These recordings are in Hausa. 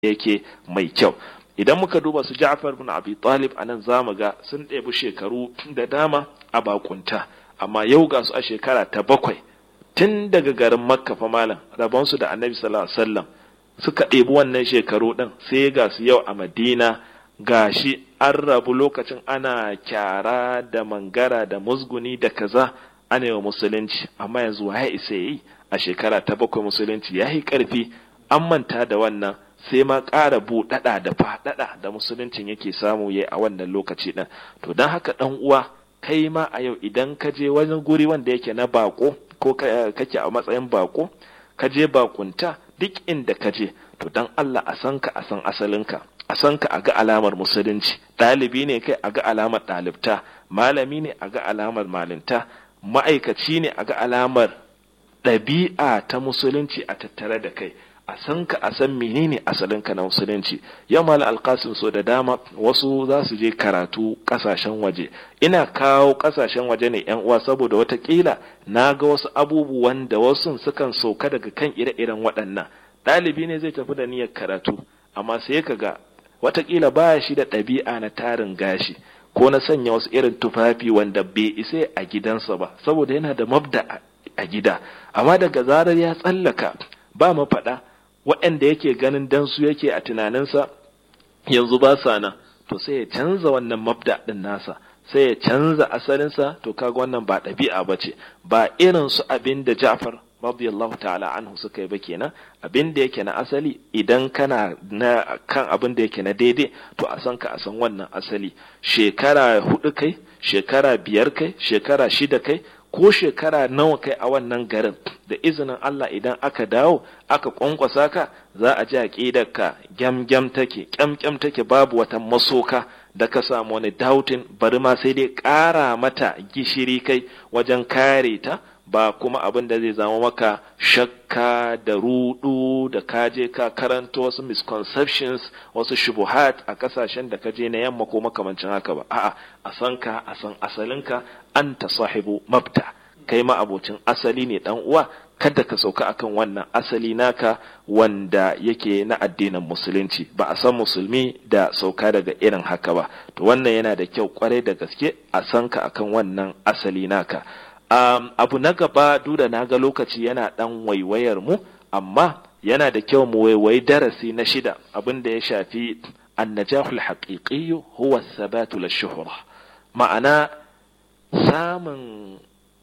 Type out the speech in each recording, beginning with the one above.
yake mai kyau idan muka duba su Ja'far bin Abi Talib anan zamu ga sun ɗebi shekaru da dama a bakunta amma yau ga su a shekara ta bakwai tun daga garin Makka fa malam rabon su da Annabi sallallahu alaihi wasallam suka ɗebi wannan shekaru ɗin sai ga su yau a Madina gashi an rabu lokacin ana kyara da mangara da musguni da kaza ana yi wa musulunci amma yanzu ya isa yi a shekara ta bakwai musulunci ya yi ƙarfi an manta da wannan sai ma ƙara buɗaɗa da faɗaɗa da musuluncin yake samu ya a wannan lokaci ɗin to don haka ɗan uwa kai ma a yau idan ka je wani guri wanda yake na bako ko kake a matsayin bako ka je bakunta duk inda ka je to don Allah a san ka a san asalinka a san ka a ga alamar musulunci ɗalibi ne kai a ga alamar ɗalibta malami ne a ga alamar malinta ma'aikaci ne a ga alamar ɗabi'a ta musulunci a tattare da kai a san ka a san menene asalinka na musulunci yau mala alkasim so da dama wasu za su je karatu kasashen waje ina kawo kasashen waje ne yan uwa saboda watakila na ga wasu abubuwan da wasu sukan sauka daga kan ire-iren waɗannan ɗalibi ne zai tafi da niyyar karatu amma sai ka ga watakila baya shi da ɗabi'a na tarin gashi ko na sanya wasu irin tufafi wanda bai isa a gidansa ba saboda yana da mabda a gida amma daga zarar ya tsallaka ba mafaɗa waɗanda yake ganin dan su yake a tunaninsa yanzu ba sa nan to sai ya canza wannan mabda ɗin nasa sai ya canza asalinsa to kaga wannan ba ɗabi'a ba ce ba irin su abin da Ja'far radiyallahu ta'ala anhu suka yi ba kenan abin da yake na asali idan kana na kan abin da yake na daidai to a san ka a san wannan asali shekara hudu kai shekara biyar kai shekara shida kai ko shekara nawa kai a wannan garin da izinin Allah idan aka dawo aka kwankwasa ka za a ji aqidar ka gyam take kyam take babu wata masoka da ka samu wani doubting bari ma sai dai ƙara mata gishiri kai wajen kare ta ba kuma abin da zai zama maka shakka da rudu da kaje ka karanta wasu misconceptions wasu shubuhat a kasashen da kaje na yamma ko makamancin haka ba a'a a san ka a san asalinka anta sahibu mabda kai ma abocin asali ne dan uwa kada ka sauka akan wannan asali naka wanda yake na addinin musulunci ba a san musulmi da sauka daga irin haka ba to wannan yana da kyau kwarai da gaske a san ka akan wannan asali naka um, abu na gaba duda na ga lokaci yana dan waiwayar mu amma yana da kyau mu waiwayi darasi na shida abin da ya shafi annajahul haqiqi huwa thabatu lishuhra ma'ana samun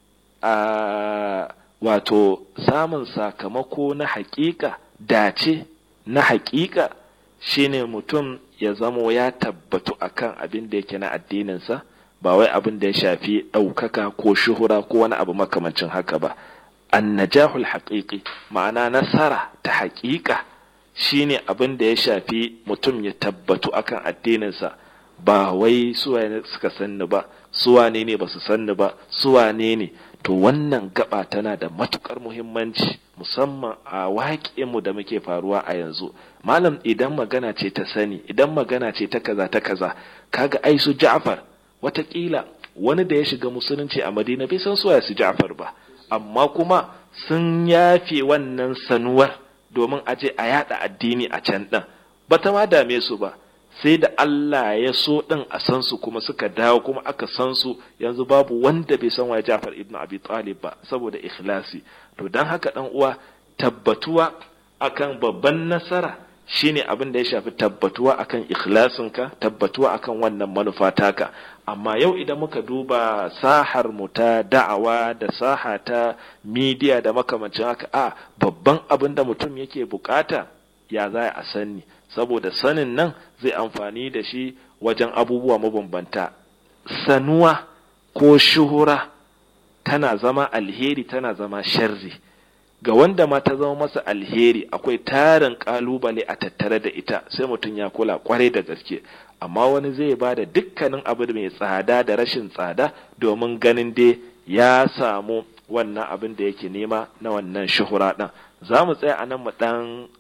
uh, wato samun sakamako na haƙiƙa dace na haƙiƙa shine mutum ya zamo ya tabbatu akan abin da yake na addininsa ba wai abin da ya shafi ɗaukaka ko shuhura ko wani abu makamancin haka ba annajahul haƙiƙi ma'ana nasara ta haƙiƙa shine abin da ya shafi mutum ya tabbatu akan addininsa ba wai suwa suka sanni ba suwane ne ba su sanni ba suwane ne to wannan gaba tana da matukar muhimmanci musamman a waƙinmu da muke faruwa a yanzu malam idan magana ce ta sani idan magana ce ta kaza ta kaza kaga ai su Ja'far watakila wani da ya shiga musulunci a Madina bai san suwaye su Ja'far ba amma kuma sun yafe wannan sanuwar domin a je a yada addini a can din bata ma dame su ba sai da Allah ya so ɗin a san su kuma suka dawo kuma aka san su yanzu babu wanda bai san waye Ja'far ibn Abi Talib ba saboda ikhlasi to dan haka dan uwa tabbatuwa akan babban nasara shine abin da ya shafi tabbatuwa akan ikhlasinka tabbatuwa akan wannan manufa taka amma yau idan muka duba sahar mu ta da'awa da saha ta media da makamancin haka a babban abin da mutum yake bukata ya za a sani saboda sanin nan zai amfani da shi wajen abubuwa mabambanta sanuwa ko shuhura tana zama alheri tana zama sharri ga wanda ma ta zama masa alheri akwai tarin kalubale a tattare da ita sai mutum ya kula kwarai da gaske amma wani zai ba da dukkanin abu mai tsada da rashin tsada domin ganin dai ya samu wannan abin da yake nema na wannan shuhura ɗin za mu tsaya a nan mu ɗan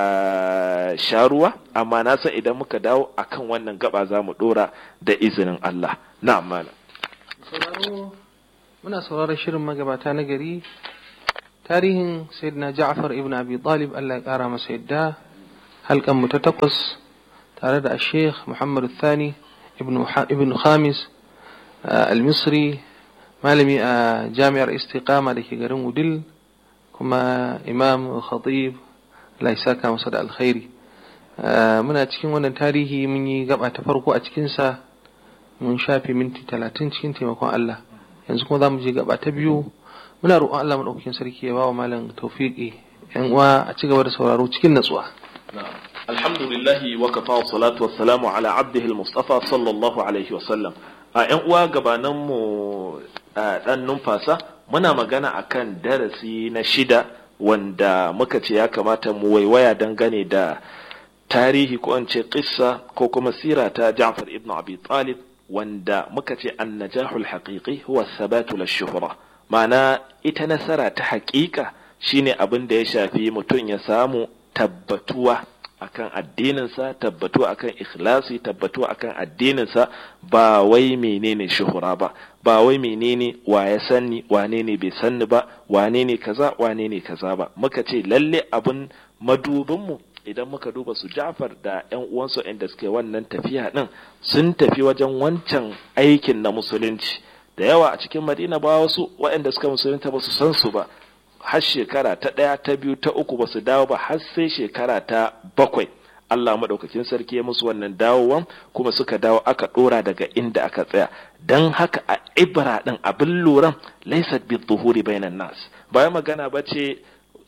Uh, sharuwa amma na san idan muka dawo akan wannan gaba za mu dora da izinin Allah na amana sauraro muna sauraron shirin magabata na gari tarihin sayyidina Ja'far ibn Abi Talib Allah ya kara masa yadda halkan mu ta takwas tare da Sheikh Muhammad Thani ibn Khamis al-Misri malami a jami'ar Istiqama da ke garin Wudil kuma imam khatib Allah ya saka masa da alkhairi muna cikin wannan tarihi mun yi gaba ta farko a cikinsa mun shafe minti talatin cikin taimakon Allah yanzu kuma za mu je gaba ta biyu muna roƙon Allah maɗaukakin sarki ya ba wa malam tawfiqi yan uwa a ci gaba da sauraro cikin natsuwa alhamdulillahi wa kafa wa salatu wassalamu ala abdihi al-mustafa sallallahu alaihi wasallam a yan uwa gabanan mu dan numfasa muna magana akan darasi na shida wanda muka ce ya kamata mu waiwaya dangane da tarihi ko an ce kissa ko kuma sira ta Ja'far ibn Abi Talib wanda muka ce an-najahul haqiqi huwa thabatu lish-shuhra ma'ana ita nasara ta haƙiƙa shine abin da ya shafi mutum ya samu tabbatuwa akan addininsa tabbatuwa akan ikhlasi tabbatuwa akan addininsa ba wai menene shuhura ba ba wai menene wa ya sanni wane ne bai sanni ba wane ne kaza wane ne kaza ba muka ce lalle abin madubinmu idan muka duba su Ja'far da ƴan uwansu inda suke wannan tafiya din sun tafi wajen wancan aikin na musulunci da yawa a cikin Madina ba wasu waɗanda suka musulunta ba su san su ba har shekara ta ɗaya ta biyu ta uku ba su dawo ba har sai shekara ta bakwai Allah maɗaukakin sarki ya musu wannan dawowan kuma suka dawo aka ɗora daga inda aka tsaya don haka a ibra ɗin abin luran laisat bi zuhuri bainan nas bayan magana ba ce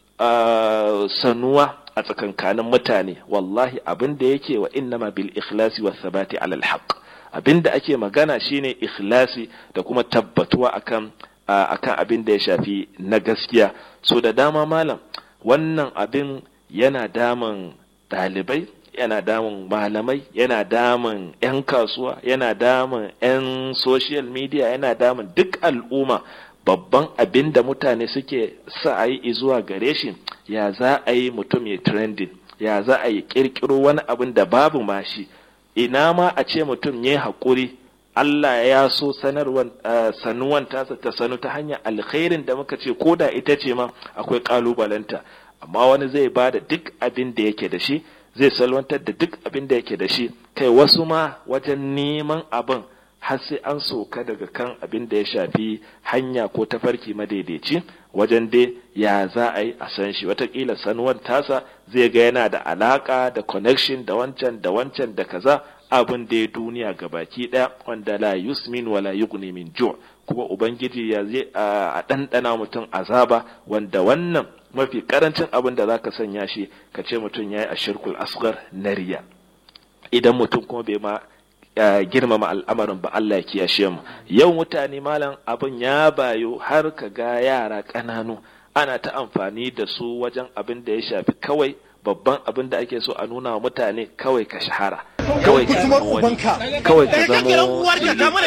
sanuwa a tsakankanin mutane wallahi abin da yake wa innama bil ikhlasi wa sabati alal haqq abin da ake magana shine ikhlasi da kuma tabbatuwa akan akan abin da ya shafi na gaskiya so da dama malam wannan abin yana damun ɗalibai yana damun malamai yana damun 'yan kasuwa yana damun 'yan social media yana damun duk al'umma babban abin da mutane suke sa a yi zuwa gare shi ya za a yi mutum ya trending ya za a yi kirkiro wani abin da babu mashi ina ma a ce mutum ya haƙuri Allah ya so sanarwan sanuwan tasa ta sanu ta hanyar alkhairin da muka ce ko da ita ce ma akwai ƙalubalenta amma wani zai ba da duk abin da yake da shi zai salwantar da duk abin da yake da shi kai wasu ma wajen neman abin har sai an soka daga kan abin da ya shafi hanya ko tafarki madaidaici wajen dai ya za a yi a san shi watakila sanuwan tasa zai ga yana da alaka da connection da wancan da wancan da kaza abin da ya duniya ga baki ɗaya wanda la yusmin wala yughni min ju' kuma ubangiji ya zai a ɗanɗana mutum azaba wanda wannan mafi karancin abin da zaka sanya shi ka ce mutum yayi ashirkul asghar na riya idan mutum kuma bai ma girmama al'amarin ba Allah ya kiyashe mu yau mutane malam abin ya bayo har ka ga yara ƙananu ana ta amfani da su wajen abin da ya shafi kawai babban abin da ake so a nuna wa mutane kawai ka shahara kawai ka zama wani kawai ka zama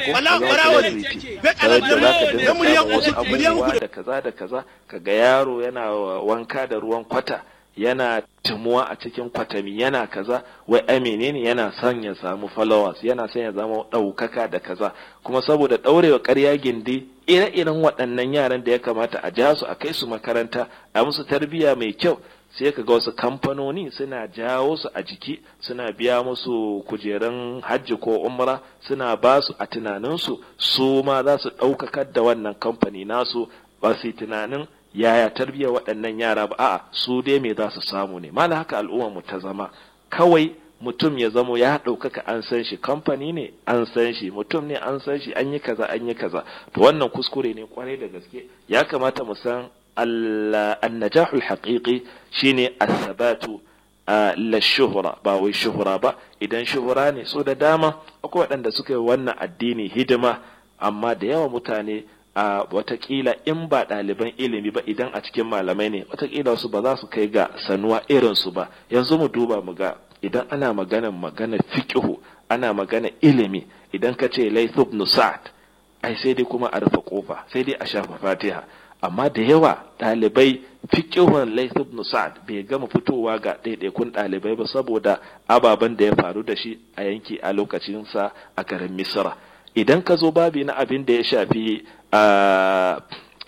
wasu abubuwa da kaza da kaza kaga yaro yana wanka da ruwan kwata yana tumuwa a cikin kwatami yana kaza wai a menene yana son ya samu followers yana son ya zama ɗaukaka da kaza kuma saboda ɗaurewa ƙarya gindi ire-iren waɗannan yaran da ya kamata a ja su a kai su makaranta a musu tarbiyya mai kyau sai ka ga wasu kamfanoni suna jawo su a jiki suna biya musu kujerun hajji ko umra suna ba su a tunaninsu su ma za su ɗaukakar da wannan kamfani nasu ba su tunanin yaya tarbiyyar waɗannan yara ba a'a su dai me za su samu ne mala haka al'ummar mu ta zama kawai mutum ya zamo ya ɗaukaka an san shi kamfani ne an san shi mutum ne an san shi an yi kaza an yi kaza to wannan kuskure ne kwarai da gaske ya kamata mu san annajahul haqiqi shine as-sabatu la shuhura ba wai shuhura ba idan shuhura ne so da dama akwai waɗanda suka yi wannan addini hidima amma da yawa mutane a watakila in ba ɗaliban ilimi ba idan a cikin malamai ne watakila wasu ba za su kai ga sanuwa irinsu ba yanzu mu duba mu ga idan ana magana magana fiqhu ana magana ilimi idan ka ce layth ibn sa'd ai sai dai kuma a rufe kofa sai dai a shafa fatiha amma da yawa ɗalibai fiqhun layth ibn sa'd bai gama fitowa ga ɗaiɗaikun ɗalibai ba saboda ababen da ya faru da shi a yanki a lokacinsa a garin misra idan ka zo babi na abin da ya shafi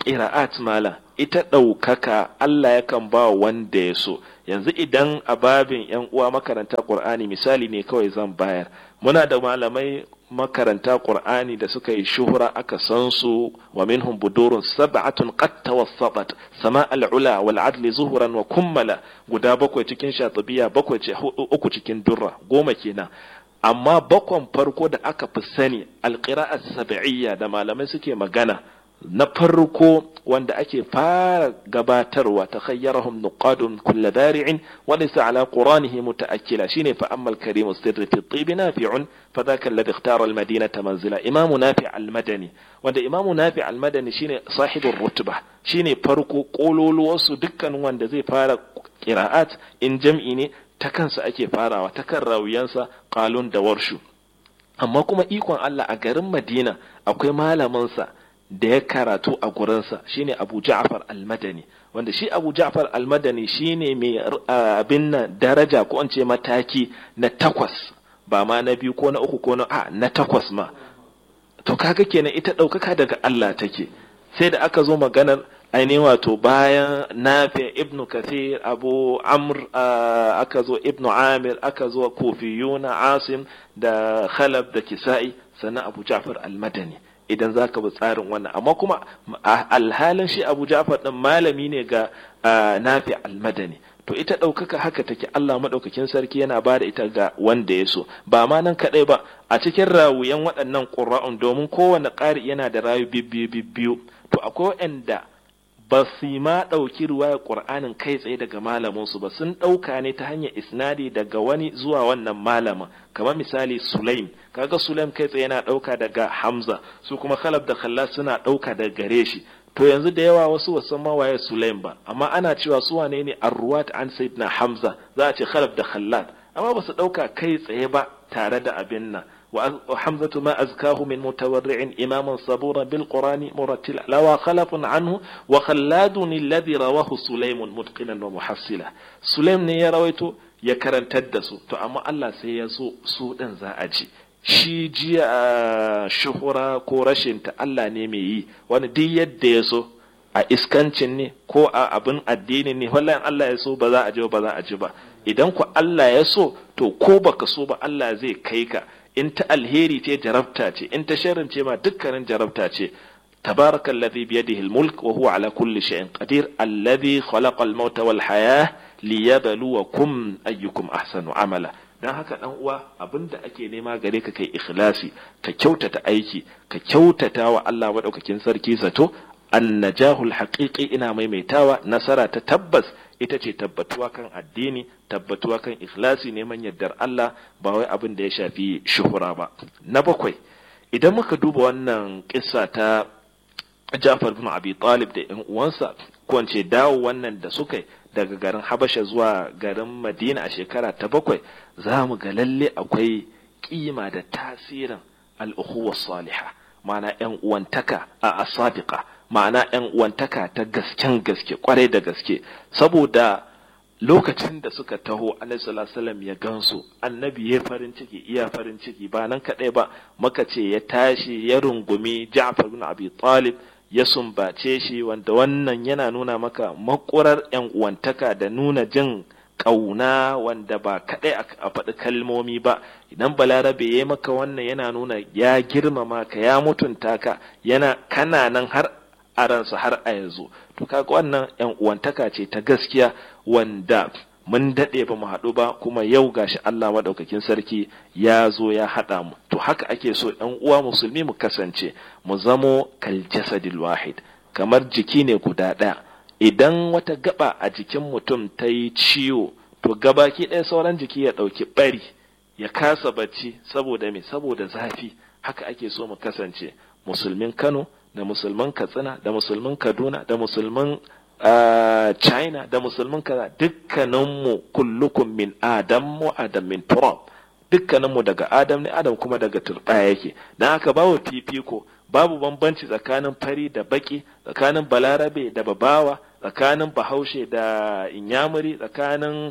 ƙira'at mala ita ɗaukaka Allah yakan ba wanda ya so yanzu idan a babin yan uwa makaranta Qur'ani misali ne kawai zan bayar muna da malamai makaranta Qur'ani da suka yi shuhura aka san su wa minhum budurun sab'atun qad tawassatat sama al-ula wal adli zuhuran wa kummala guda bakwai cikin shatibiya bakwai ce uku cikin durra goma kenan amma bakwan farko da aka fi sani alqira'at sab'iyya da malamai suke magana na farko wanda ake fara gabatarwa ta khayyarahum nuqadun kulla bari'in wa laysa ala quranihi mutaakkila shine fa amma al-karim sirri fi tib nafi'un fa dhaka alladhi ikhtara al-madinata manzila imam nafi' al-madani wanda imam nafi' al-madani shine sahibur rutba shine farko kololuwar su dukkan wanda zai fara qira'at in jam'i ne ta kansa ake farawa ta kan rawiyansa qalun da warshu amma kuma ikon Allah a garin Madina akwai malamin sa da ya karatu a gurinsa shine Abu Ja'far al-Madani wanda shi Abu Ja'far al-Madani shine mai abin nan daraja ko an ce mataki na takwas ba ma na biyu ko na uku ko na a na takwas ma to kaga kenan ita ɗaukaka daga Allah take sai da aka zo maganar ainihin wato bayan nafi ibnu kathir abu amr aka zo ibnu amir aka zo kufiyuna asim da khalab da kisa'i sannan abu ja'far al-madani idan za ka bi tsarin wannan amma kuma alhalin shi abu ja'far ɗin malami ne ga nafi almadani to ita ɗaukaka haka take Allah maɗaukakin sarki yana ba da ita ga wanda ya so ba ma nan kaɗai ba a cikin rawuyan waɗannan ƙura'un domin kowane ƙari yana da rayu bibbiyu bibbiyu to akwai waɗanda ba su ma ɗauki ruwayar ƙur'anin kai tsaye daga malaminsu ba sun ɗauka ne ta hanyar isnadi daga wani zuwa wannan malamin kamar misali sulaim kaga sulaim kai tsaye yana ɗauka daga hamza su kuma khalab da khalla suna ɗauka daga gare shi to yanzu da yawa wasu wasan ma waye sulaim ba amma ana cewa su wane ne arruwat an sayyidina hamza za a ce khalab da khallad amma ba su ɗauka kai tsaye ba tare da abin nan وحمزة ما أزكاه من متورع إماما صبورا بالقرآن مرتلا لوى خلف عنه وخلاد الذي رواه سليم متقنا ومحصلا سليم ne ya rawaito ya karantar da su to amma Allah sai ya so su ɗin za a ji shi jiya shuhura ko rashin ta Allah ne mai yi wani duk yadda ya so a iskancin ne ko a abin addini ne wallahi Allah ya so ba za a ji ba za a ji ba idan ku Allah ya so to ko baka so ba Allah zai kai ka in ta alheri ce jarabta ce in ta sharrin ce ma dukkanin jarabta ce تبارك الذي بيده الملك وهو على كل شيء قدير الذي خلق الموت والحياة ليبلوكم أيكم أحسن عملا dan haka dan uwa abinda ake nema gare ka kai ikhlasi ka kyautata aiki ka kyautata wa Allah madaukakin sarki zato annajahul haqiqi ina maimaitawa nasara ta tabbas ita ce tabbatuwa kan addini tabbatuwa kan ikhlasi neman yardar Allah ba wai abin da ya shafi shuhura ba na bakwai idan muka duba wannan kissa ta Ja'far bin Abi Talib da ƴan uwansa ko ce dawo wannan da suka daga garin Habasha zuwa garin Madina a shekara ta bakwai za mu ga lalle akwai kima da tasirin al-ukhuwa salihah ma'ana ƴan uwantaka a asadiqa ma'ana ‘yan uwantaka ta gasken gaske kwarai da gaske saboda lokacin da suka taho alaihi ya gansu annabi ya farin ciki iya farin ciki ba nan kaɗai ba maka ce ya tashi ya rungumi ja'far bin abi talib ya sumbace shi wanda wannan yana nuna maka makurar ‘yan uwantaka da nuna jin ƙauna wanda ba kaɗai a faɗi kalmomi ba idan balarabe ya maka wannan yana nuna ya girmama ka ya mutunta ka yana kana nan har a ransa har a yanzu to kaga wannan yan uwantaka ce ta gaskiya wanda mun daɗe ba mu haɗu ba kuma yau gashi Allah maɗaukakin sarki ya zo ya haɗa mu to haka ake so ɗan uwa musulmi mu kasance mu zamo kal jasadil wahid kamar jiki ne guda ɗaya idan wata gaba a jikin mutum ta yi ciwo to gabaki ɗaya sauran jiki ya ɗauki ɓari ya kasa bacci saboda me saboda zafi haka ake so mu kasance musulmin Kano da musulman katsina da musulman kaduna da musulman china da musulman kaza dukkaninmu kullukum min adam wa adam min turab dukkaninmu daga adam ne adam kuma daga turbaya yake dan haka babu fifiko babu bambanci tsakanin fari da baki tsakanin balarabe da babawa tsakanin bahaushe da inyamuri tsakanin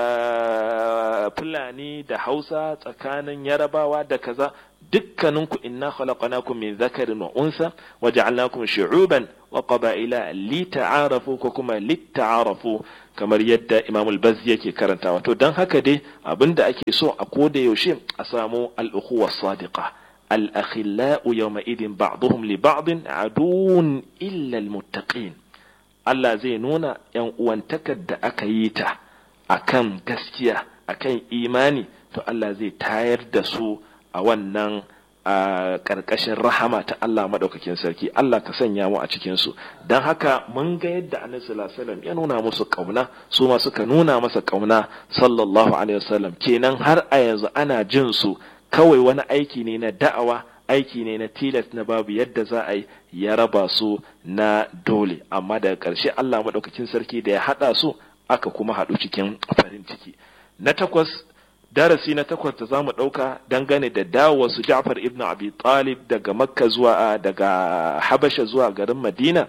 fulani da hausa tsakanin yarabawa da kaza dukkaninku inna khalaqnakum min dhakarin wa unsa wa ja'alnakum shu'uban wa qaba'ila lita'arafu ko kuma litta'arafu kamar yadda Imam al-Bazzi yake karantawa to dan haka dai abinda ake so a koda yaushe a samu al-ukhuwa sadiqa al-akhillau yawma idin ba'dhum li ba'd adun illa al-muttaqin Allah zai nuna yan uwantakar da aka yi ta akan gaskiya akan imani to Allah zai tayar da su a wannan a ƙarƙashin rahama ta Allah maɗaukakin sarki Allah ka sanya mu a cikin su don haka mun ga yadda annabi sallallahu alaihi wasallam ya nuna musu ƙauna su ma suka nuna masa ƙauna sallallahu alaihi wasallam kenan har a yanzu ana jin su kawai wani aiki ne na da'awa aiki ne na tilas na babu yadda za a yi ya raba su na dole amma daga ƙarshe Allah maɗaukakin sarki da ya haɗa su aka kuma haɗu cikin farin ciki na takwas darasi na takwas da zamu ɗauka dangane da dawowa su Ja'far ibn Abi Talib daga Makka zuwa daga Habasha zuwa garin Madina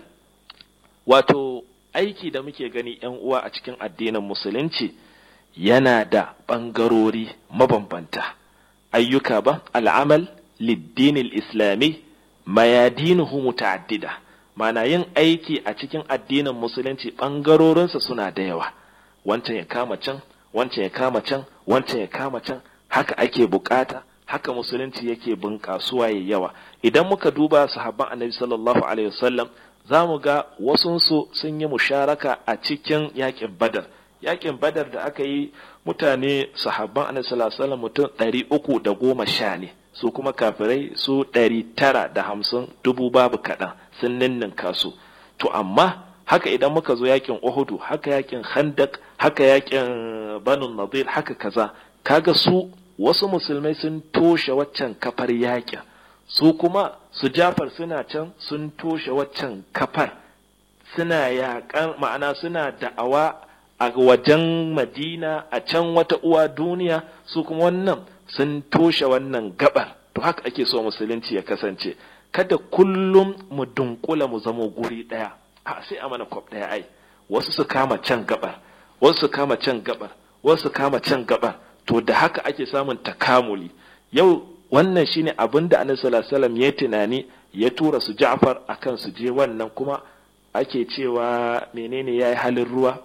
wato aiki da muke gani yan uwa a cikin addinin musulunci yana da ɓangarori mabambanta ayyuka ba al'amal liddin islami mayadinuhu muta'addida mana yin aiki a cikin addinin musulunci ɓangarorinsa suna da yawa wancan ya kama can wancan ya kama can wancan ya kama can haka ake bukata haka musulunci yake bunƙasuwa ya yawa idan muka duba sahabban annabi sallallahu alaihi wasallam za mu ga wasunsu sun yi musharaka a cikin yakin badar yakin badar da aka yi mutane sahabban annabi sallallahu alaihi wasallam mutum ɗari uku da goma sha ne su kuma kafirai su ɗari tara da hamsin dubu babu kaɗan sun ninninka su to amma haka idan muka zo yakin uhudu haka yakin khandak haka yakin banu nadir haka kaza kaga su wasu musulmai sun toshe waccan kafar yakin su kuma su jafar suna can sun toshe waccan kafar suna yakan ma'ana suna da'awa a wajen madina a can wata uwa duniya su kuma wannan sun toshe wannan gabar to haka ake so musulunci ya kasance kada kullum mu dunkula mu zamo guri ɗaya a sai a mana kwab ɗaya ai wasu su kama can gabar wasu su kama can gabar wasu su kama can gabar to da haka ake samun takamuli yau wannan shine abin da annabi sallallahu alaihi wasallam ya tunani ya tura su Ja'far akan su je wannan kuma ake cewa menene yayi halin ruwa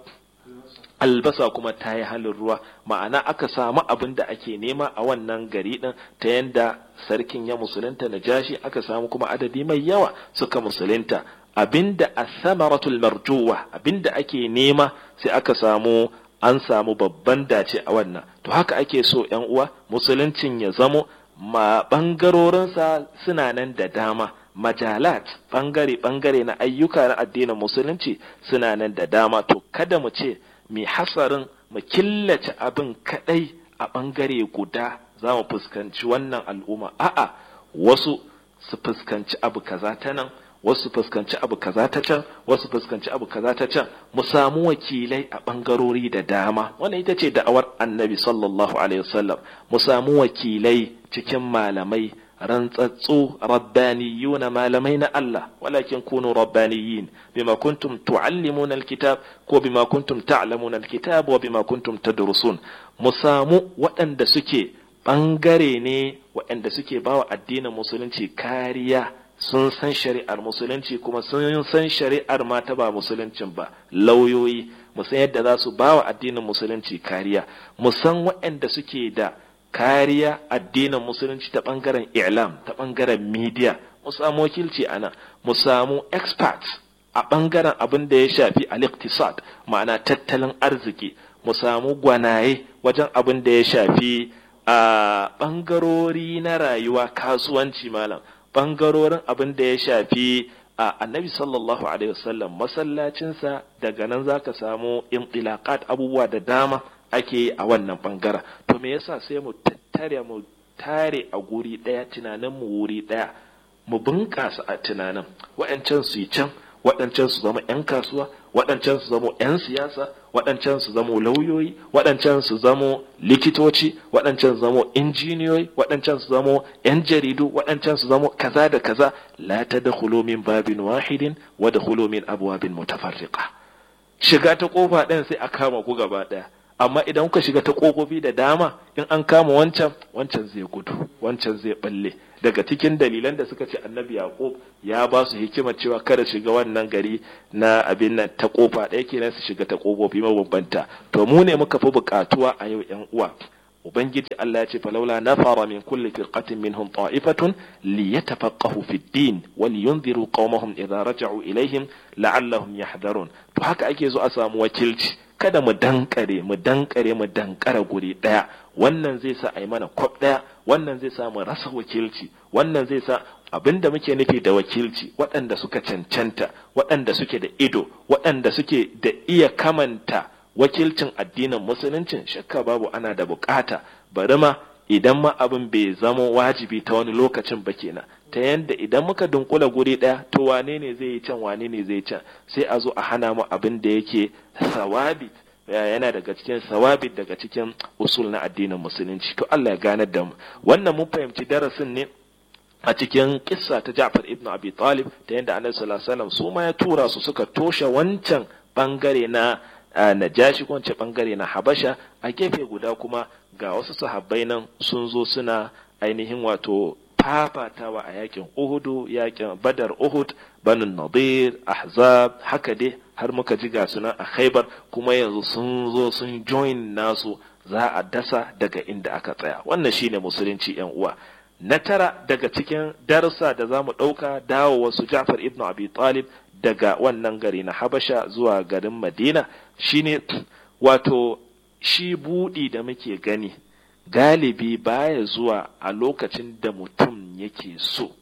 albasa kuma ta yi halin ruwa ma'ana aka samu abin da ake nema a wannan gari din ta yanda sarkin ya musulunta na jashi aka samu kuma adadi mai yawa suka musulunta abinda asamaratul marjuwa abinda ake nema sai aka samu an samu babban dace a wannan to haka ake so yan uwa musuluncin ya zamo ma bangarorinsa suna nan da dama majalat bangare bangare na ayyuka na addinin musulunci suna nan da dama to kada mu ce mai hasarin mu killace abin kadai a bangare guda za mu fuskanci wannan al'umma a'a wasu su fuskanci abu kaza ta nan wasu fuskanci abu kaza ta can wasu fuskanci abu kaza ta can mu samu wakilai a bangarori da dama wannan ita ce da'awar annabi sallallahu alaihi wasallam mu samu wakilai cikin malamai rantsatsu rabbaniyuna malamai na Allah walakin kunu rabbaniyin bima kuntum tuallimuna alkitab ko bima kuntum ta'lamuna alkitab wa bima kuntum tadrusun mu samu waɗanda suke bangare ne waɗanda suke bawa addinin musulunci kariya sun san shari'ar musulunci kuma sun san shari'ar ma ta ba musuluncin ba lauyoyi mu san yadda za su bawa addinin musulunci kariya mu san waɗanda suke da kariya addinin musulunci ta ɓangaren i'lam ta ɓangaren media mu samu wakilci ana mu samu experts a ɓangaren abin da ya shafi al-iqtisad ma'ana tattalin arziki mu samu gwanaye wajen abin da ya shafi a ɓangarori na rayuwa kasuwanci malam ɓangarorin abin da ya shafi a annabi sallallahu alaihi wasallam masallacinsa daga nan zaka samu intilaqat abubuwa da dama ake yi a wannan bangaren to me yasa sai mu tattare mu tare a guri ɗaya tunanin mu wuri ɗaya mu bunƙasa a tunanin waɗancan su yi can waɗancan su zama 'yan kasuwa waɗancan su zama 'yan siyasa waɗancan su zama lauyoyi waɗancan su zama likitoci waɗancan su zama injiniyoyi waɗancan su zama 'yan jaridu waɗancan su zama kaza da kaza la tadkhulu min babin wahidin wa dakhulu min abwabin mutafarriqa shiga ta kofa ɗayan sai a kama ku gaba ɗaya amma idan kuka shiga ta kofofi da dama in an kama wancan wancan zai gudu wancan zai balle daga cikin dalilan da suka ce annabi yaqub ya ba su hikimar cewa kada shiga wannan gari na abin nan ta kofa ɗaya kenan su shiga ta kofofi mabambanta to mu ne muka fi buƙatuwa a yau yan uwa ubangiji Allah ya ce falaula nafara min kulli firqatin minhum ta'ifatun liyatafaqahu fi din wa liyunziru qaumahum idza raja'u ilaihim la'allahum yahdharun to haka ake zo a samu wakilci kada mu dankare mu dankare mu dankara guri daya wannan zai sa a yi mana kwab daya wannan zai sa mu rasa wakilci wannan zai sa abinda muke nufi da wakilci waɗanda suka cancanta waɗanda suke da ido waɗanda suke da iya kamanta wakilcin addinin musuluncin shakka babu ana da bukata bari ma idan ma abin bai zama wajibi ta wani lokacin ba kenan ta yanda idan muka dunkula guri ɗaya to wane ne zai yi can wane ne zai can sai a zo a hana mu abin da yake sawabi yana daga cikin sawabi daga cikin usul na addinin musulunci to Allah ya ganar da mu wannan mun fahimci darasin ne a cikin kissa ta Ja'far ibn Abi Talib ta yanda Annabi sallallahu alaihi wasallam su ma ya tura su suka toshe wancan bangare na najashi ko wance bangare na Habasha a gefe guda kuma ga wasu sahabbai nan sun zo suna ainihin wato fafatawa a yakin Uhudu yakin Badar Uhud Banu Nadir Ahzab haka dai har muka ji ga sunan a Khaibar kuma yanzu sun zo sun join nasu za a dasa daga inda aka tsaya wannan shine musulunci yan uwa na tara daga cikin darsa da za mu ɗauka dawo wasu Ja'far ibn Abi Talib daga wannan gari na Habasha zuwa garin Madina shine wato shi buɗi da muke gani galibi baya zuwa a lokacin da mutum yake so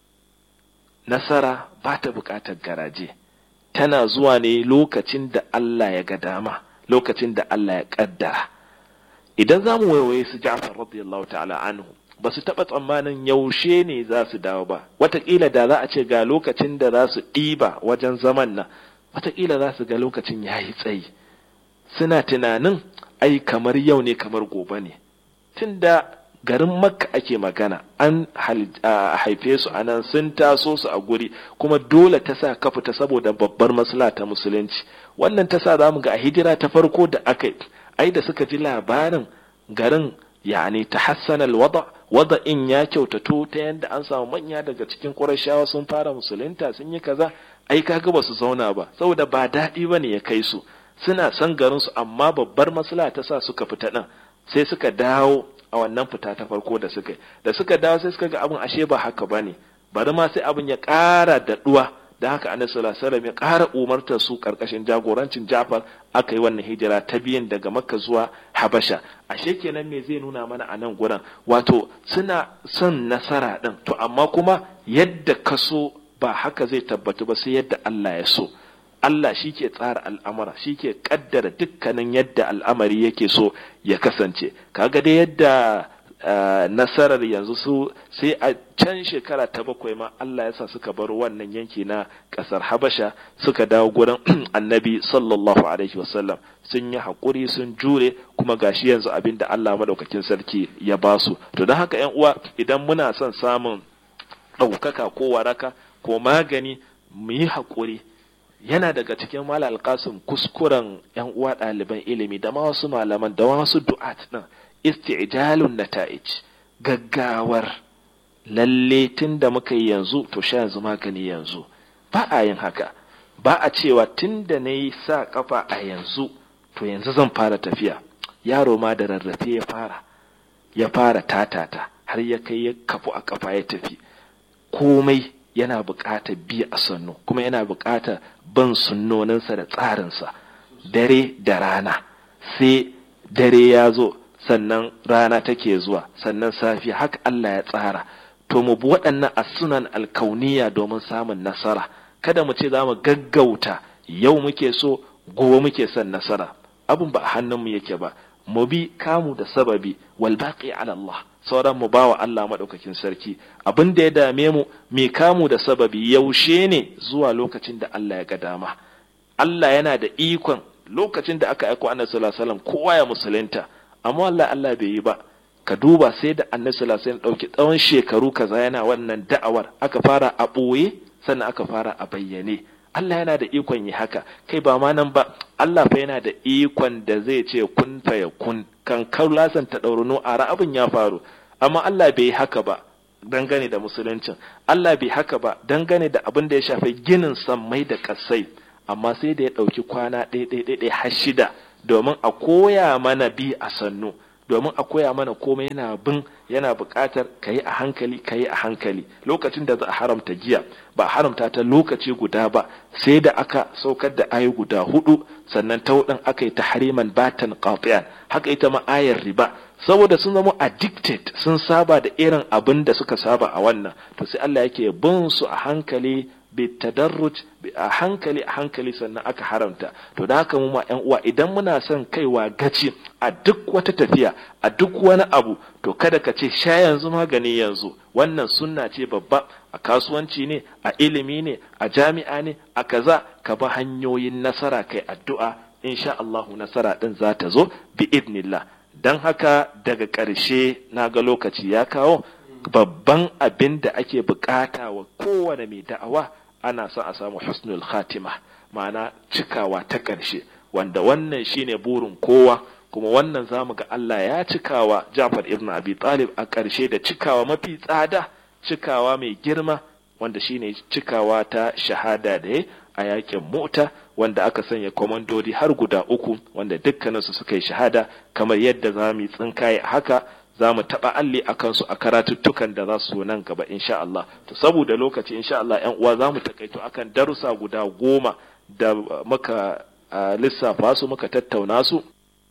nasara ba ta buƙatar garaje tana zuwa ne lokacin da Allah ya ga dama lokacin da Allah ya ƙaddara idan za mu waiwaye su Ja'far radiyallahu ta'ala anhu ba su taɓa tsammanin yaushe ne za su dawo ba wataƙila da za a ce ga lokacin da za su ɗiba wajen zaman nan wataƙila za su ga lokacin ya yi tsayi suna tunanin ai kamar yau ne kamar gobe ne tun da garin makka ake magana an haife su a nan sun taso su a guri kuma dole ta sa ka fita saboda babbar masala ta musulunci wannan ta sa za mu ga a hijira ta farko da aka yi ai da suka ji labarin garin yani ta hassanal wada wada'in ya kyautato ta yadda an samu manya daga cikin ƙurashawa sun fara musulunta sun yi kaza ai kaga ba su zauna ba saboda ba daɗi ba ne ya kai su suna son garin su amma babbar masala ta sa suka fita ɗin sai suka dawo a wannan fita ta farko da suka da suka dawo sai suka ga abin ashe ba haka ba ne bari ma sai abin ya ƙara daɗuwa da haka annabi sallallahu alaihi wasallam ya ƙara umartar su karkashin jagorancin Jafar aka yi wannan hijira ta biyan daga Makka zuwa Habasha ashe kenan me zai nuna mana a nan gurin wato suna son nasara din to amma kuma yadda ka so ba haka zai tabbatu ba sai yadda Allah ya so Allah shi ke tsara al'amura shi ke kaddara dukkanin yadda al'amari yake so ya kasance kaga dai yadda Uh, nasarar yanzu su sai a can shekara ta bakwai ma Allah ya sa suka bar wannan yanki na kasar Habasha suka dawo gurin annabi sallallahu alaihi wasallam sun yi haƙuri sun jure kuma gashi yanzu abin da Allah madaukakin sarki ya ba su to don haka yan uwa idan muna son samun ɗaukaka ko waraka ko magani mu yi haƙuri yana daga cikin mala alƙasim kuskuren yan uwa ɗaliban ilimi da ma wasu malaman da wasu du'at ɗin isti'jalun nata'ij gaggawar lalle tun da muka yi yanzu to sha yanzu magani yanzu ba a yin haka ba a cewa tun da na yi sa kafa a yanzu to yanzu zan fara tafiya yaro ma da rarrafe ya fara ya fara tatata har ya kai ya kafu a kafa ya tafi komai yana buƙatar biya a sannu kuma yana buƙatar ban sunnoninsa da tsarinsa dare da rana sai dare ya zo sannan rana take zuwa sannan safiya haka Allah ya tsara to mu bi waɗannan asunan alkauniya domin samun nasara kada mu ce za mu gaggauta yau muke so gobe muke son nasara abun ba a hannunmu yake ba mu bi kamu da sababi wal baqi ala Allah sauran mu bawa Allah madaukakin sarki abin da ya dame mu me kamu da sababi yaushe ne zuwa lokacin da Allah ya ga dama Allah yana da ikon lokacin da aka aiko annabi sallallahu alaihi wasallam kowa ya musulunta amma Allah Allah bai yi ba ka duba sai da annabi sallallahu alaihi wasallam dauki tsawon shekaru kaza yana wannan da'awar aka fara a boye sannan aka fara a bayyane Allah yana da ikon yi haka kai ba ma nan ba Allah fa yana da ikon da zai ce kun fa ya kun kan kaulasan ta ɗaurunu a abin ya faru amma Allah bai yi haka ba dangane da musuluncin Allah bai haka ba dangane da abin da ya shafi ginin sammai da kasai amma sai da ya ɗauki kwana ɗaya har shida domin a koya mana bi a sannu domin a koya mana komai yana bin yana buƙatar ka yi a hankali ka yi a hankali lokacin da za a haramta giya ba a haramta ta lokaci guda ba sai da aka saukar da ayi guda hudu sannan ta hudun aka yi ta hariman batan qati'an haka ita ma ayar riba saboda sun zama addicted sun saba da irin abin da suka saba a wannan to sai Allah yake bin su a hankali bitadarruj a hankali a hankali sannan aka haramta to da haka mu ma yan uwa idan muna son kaiwa gaci a duk wata tafiya a duk wani abu to kada ka ce sha yanzu magani yanzu wannan sunna ce babba a kasuwanci ne a ilimi ne a jami'a ne a kaza ka bi hanyoyin nasara kai addu'a insha Allahu nasara din za ta zo bi idnillah dan haka daga ƙarshe na ga lokaci ya kawo babban abin da ake bukata wa kowane mai da'awa ana son a samu husnul khatima ma'ana cikawa ta ƙarshe wanda wannan shine burin kowa kuma wannan zamu ga Allah ya cikawa Jafar ibn Abi Talib a ƙarshe da cikawa mafi tsada cikawa mai girma wanda shine cikawa ta shahada da ya a yakin mota wanda aka sanya komandodi har guda uku wanda dukkaninsu suka yi shahada kamar yadda za mu yi tsinkaye haka za mu taɓa alli a kansu a karatuttukan da za su nan gaba insha Allah to saboda lokaci insha Allah yan uwa za mu takaito akan darussa guda goma da muka lissafa su muka tattauna su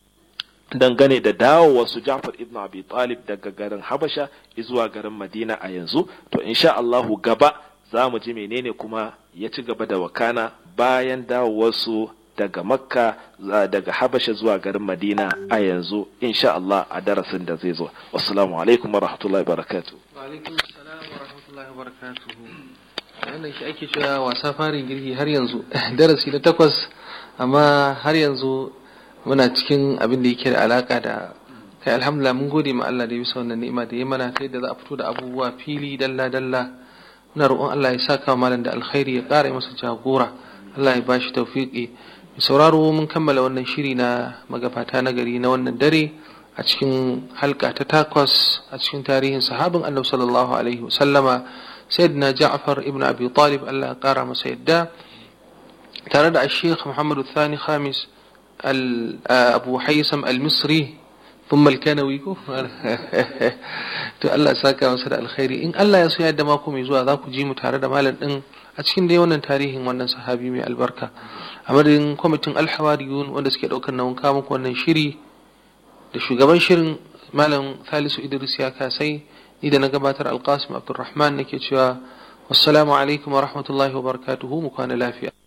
dangane da dawowar su Ja'far ibn Abi Talib daga garin Habasha zuwa garin Madina a yanzu to insha Allahu gaba za mu ji menene kuma ya ci gaba da wakana bayan dawowar su daga Makka daga Habasha zuwa garin Madina a yanzu insha Allah a darasin da zai zo wassalamu alaikum wa rahmatullahi wa barakatuh wa alaikum assalam wa rahmatullahi wa barakatuh wannan shi ake cewa wasa farin girki har yanzu darasi na takwas amma har yanzu muna cikin abin da yake da alaka da kai alhamdulillah mun gode ma Allah da ya bisa wannan ni'ima da ya mana ta yadda za a fito da abubuwa fili dalla dalla muna roƙon Allah ya saka malam da alkhairi ya ƙara masa jagora Allah ya bashi tawfiqi mai sauraro mun kammala wannan shiri na magabata na gari na wannan dare a cikin halka ta takwas a cikin tarihin sahabin annabi sallallahu alaihi wasallama sayyidina Ja'far ibn Abi Talib Allah ya ƙara masa yadda tare da Sheikh Muhammadu Thani Khamis أبو حيسم المصري ثم الكنوي to Allah saka masa da alkhairi in Allah ya so yadda mako mai zuwa za ku ji mu tare da malam din a cikin dai wannan tarihin wannan sahabi mai albarka a madadin kwamitin alhawariyun wanda suke daukar nauyin kawo muku wannan shiri da shugaban shirin malam Salisu Idris ya kasai ni da na gabatar Alqasim Abdulrahman nake cewa wassalamu alaikum wa rahmatullahi wa barakatuhu mu kwana lafiya